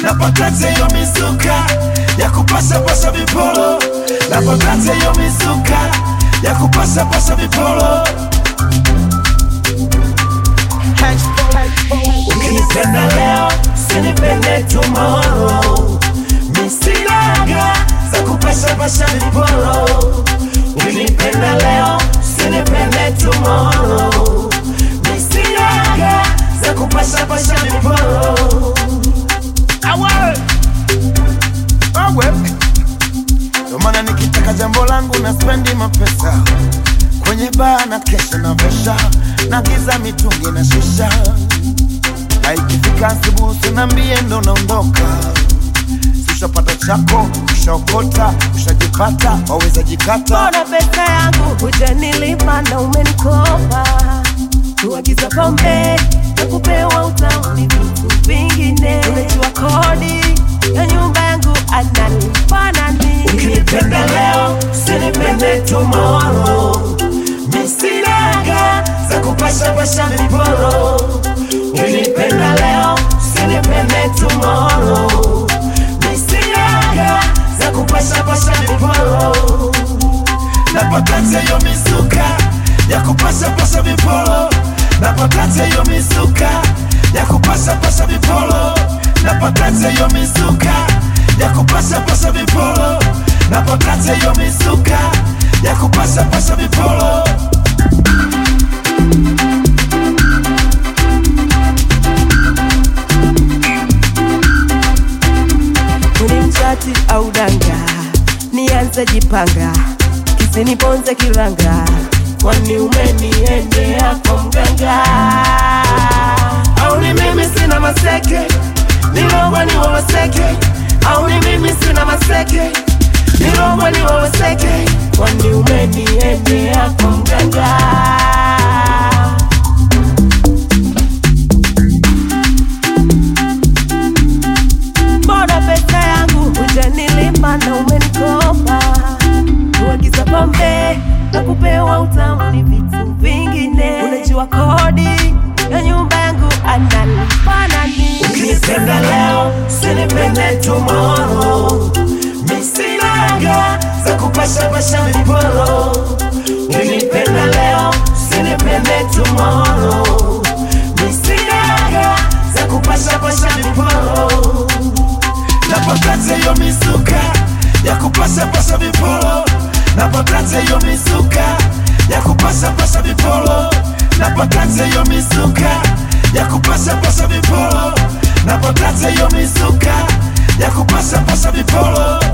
napakate yo mizuka ya kupasa pasa vipolo napakate yo mizuka ya kupasa pasa vipolo ukinipenda leo sinipende tomorrow misinaga za kupasa pasa vipolo ukinipenda leo sinipende tomorrow misinaga za kupasa pasa vipolo awe awe ndo maana nikitaka jambo langu na spendi mapesa kwenye baa na kesha na vesha na giza mitungi na shisha na ikifika asubuhi sinambie ndo naondoka ushapata chako ushaokota ushajipata waweza jikata Mbona pesa yangu hujanilipa na umenikopa? Kuagiza pombe na kupewa utamu ni vitu vingine. Unajua kodi ya nyumba yangu analipa nani? ukinipenda leo sinipende tomorrow misinaga za kupasha pasha viporo ukinipenda leo sinipende tomorrow misinaga za kupasha pasha viporo napakate yo mizuka ya kupasha pasha viporo napakate yo mizuka ya kupasha pasha viporo napakate yo mizuka ya kupasha pasha viporo napakate yo mizuka ya kupasha pasha viporo Ni mchati au danga, nianze jipanga, kisiniponze kiranga, kwani umeniendea kwa mganga? Au ni mimi sina maseke, nilogwa ni wawaseke, au ni mimi sina maseke, nilogwa ni wawaseke, kwani umeniendea kwa mganga? Mbona pesa yangu hujanilipa na umenikopa? Kuagiza pombe na kupewa utamu ni vitu vingine. Unajua kodi ya nyumba yangu analipa nani? ukinipenda leo sinipende tomorrow misinaga za kupasha pasha viporo ukinipenda leo sinipende tomorrow misinaga za kupasha pasha viporo napakate yo mizuka ya kupasha pasha viporo napakate yo mizuka ya kupasha pasha viporo napakate yo mizuka ya kupasha pasha viporo napakate yo mizuka ya kupasha pasha viporo